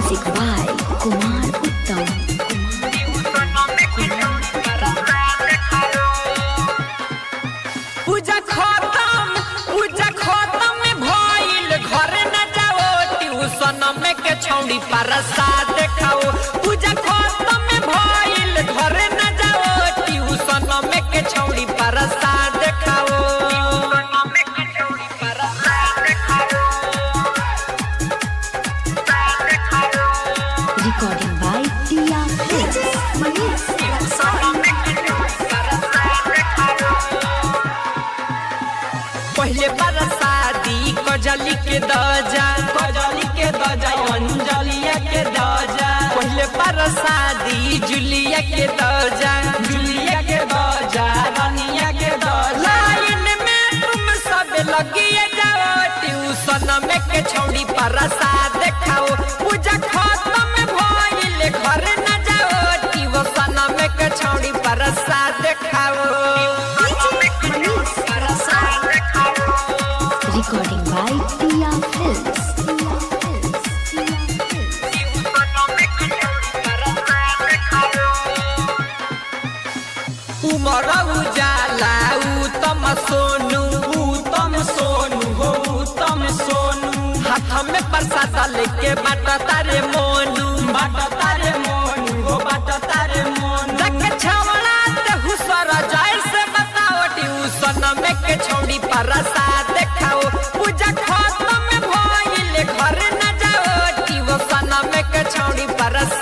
Music by Kumar Uttam. पूजा खत्म पूजा खत्म भइल घर न जाओ ट्यूशन में के छौड़ी प्रसाद खाओ पूजा खत्म भइल घर न जाओ ट्यूशन में के छौड़ी प्रसाद खाओ Recording by Tia Films. पहले बरसाती कजली के दजा कजली के दजा अंजलिया के दजा पहले बरसाती जुलिया के दजा जुलिया के दजा रनिया के दजा लाइन में तुम सब लगिए जाओ ट्यूशन में के छौड़ी प्रसाद खाओ पूजा खत्म भइल घर न जाओ ट्यूशन में के छौड़ी प्रसाद खाओ Recording by Tia Films. Tia Films. Tia Films. उमर उजाला उत्तम सोनू उत्तम सोनू हो उत्तम सोनू हाथ में प्रसाद लेके बाट तारे मोनू बाट तारे मोनू हो बाट तारे मोनू देख छवड़ा ते हुसर जाय से बताओ ट्यूशन में के छौड़ी प्रसाद खाओ पूजा खत्म भइल घर न जाओ ट्यूशन में के छौड़ी प्रसाद